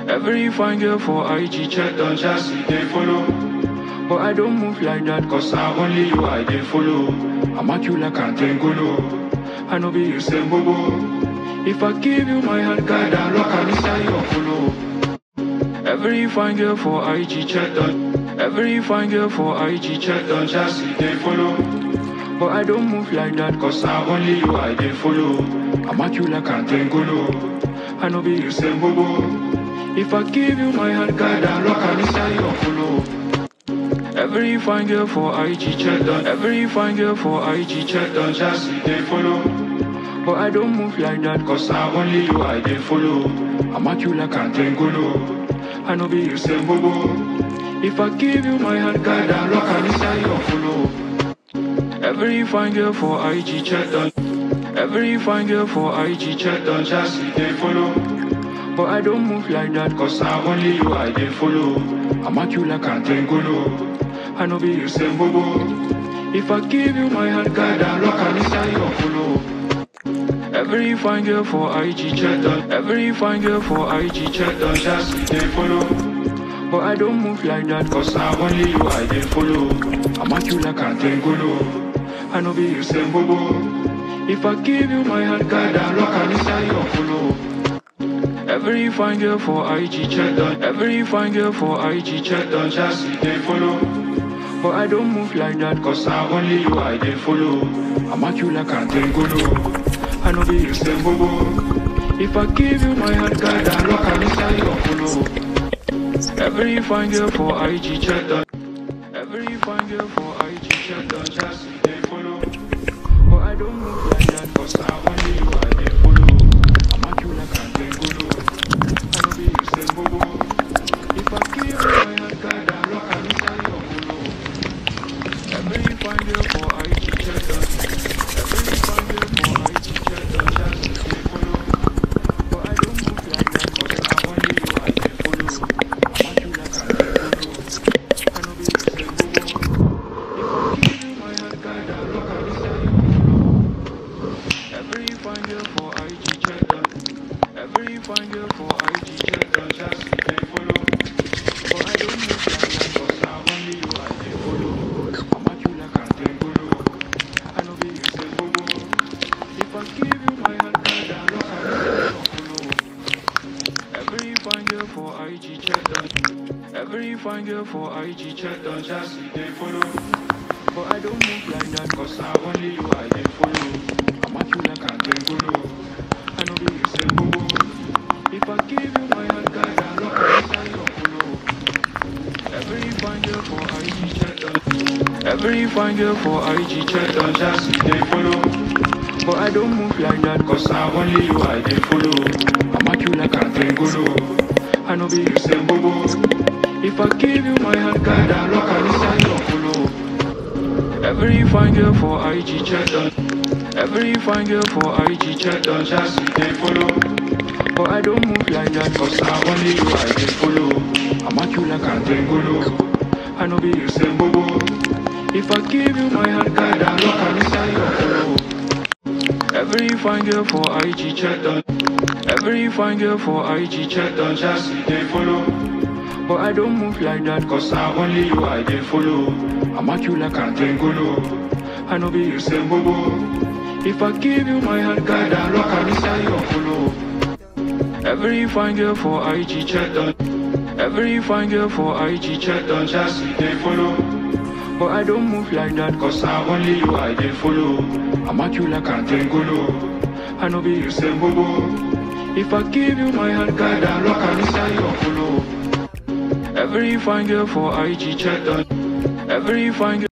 Every fine girl for IG check don't just see they follow. But I don't move like that cause now only you I they follow. I'm at you like Antengolo. I know be you say bobo. If I give you my heart, God, I lock and inside your follow. Every fine girl for IG check don't. Every fine girl for IG check don't just see they follow. But I don't move like that cause now only you I they follow. I'm at you like Antengolo. I know be you say bobo. If I give you my heart, God, I lock and inside your follow. Every fine girl for IG check done. Every fine girl for IG check done. Just see they follow. But I don't move like that cause now only you I they follow. I'm at you like Antengolo. I know be you say bobo. If I give you my heart, God, I lock and inside your follow. Every fine girl for IG check done. Every fine girl for IG check done. Just see they follow. But I don't move like that cause now only you I they follow. I'm at you like Antengolo. I know be you say bobo. If I give you my heart, God, I lock and inside your follow. Every fine girl for IG check done. Every fine girl for IG check done. Just see they follow. But I don't move like that cause now only you I they follow. I'm at you like Antengolo. I know be you say bobo. If I give you my heart, God, I lock and inside your follow. Every fine girl for IG check done. Every fine girl for IG check done. Just see they follow. But I don't move like that cause now only you I they follow. I'm at you like Antengolo. I know be you say bobo. If I give you my heart, God, I lock and inside your follow. Every fine girl for IG check done. Every fine girl for IG check done. Just see they follow. But I don't move like that cause now only you I they follow. I'm at you like Antengolo. I know be you say bobo. If I give you my heart, God, I lock and inside your follow. Every fine girl for IG check done. Every fine girl for IG check done. Just see they follow. But I don't move like that cause now only you I they follow. I'm at you like Antengolo. I know be you say bobo. If I give you my heart, God, I lock and inside your follow. Every fine girl for IG check done. Every fine girl for IG check done. Just see they follow. But I don't move like that cause now only you I they follow. I'm at you like Antengolo. I know be you say bobo. If I give you my heart, God, I lock and inside your follow. Every fine girl for IG check done. Every fine girl for IG check done. Just see they follow. But I don't move like that cause now only you I they follow. I'm at you like Antengolo. I know be you say bobo. If I give you my heart, God, I lock and inside your follow. Every fine girl for IG check done. Every fine girl for IG check done. Just see they follow. But I don't move like that cause now only you I they follow. I'm at you like Antengolo. I know be you say bobo. If I give you my heart, God, I lock and inside your follow. Every fine girl for IG check done. Every fine girl for IG check done. Just see they follow. But I don't move like that cause now only you I they follow. I'm at you like Antengolo. I know be you say bobo. If I give you my heart, God, I lock and inside your follow. Every fine girl for IG check done. Every fine girl for IG check done. Just see they follow. But I don't move like that cause now only you I they follow. I'm at you like Antengolo. I know be you say bobo. If I give you my heart, God, I lock and inside your follow. Every fine girl for IG check done. Every fine girl for IG check done. Just see they follow. But I don't move like that cause now only you I they follow. I'm at you like Antengolo. I know be you say bobo. If I give you my heart, God, I lock and inside your follow. Every fine girl for IG check done. Every fine girl.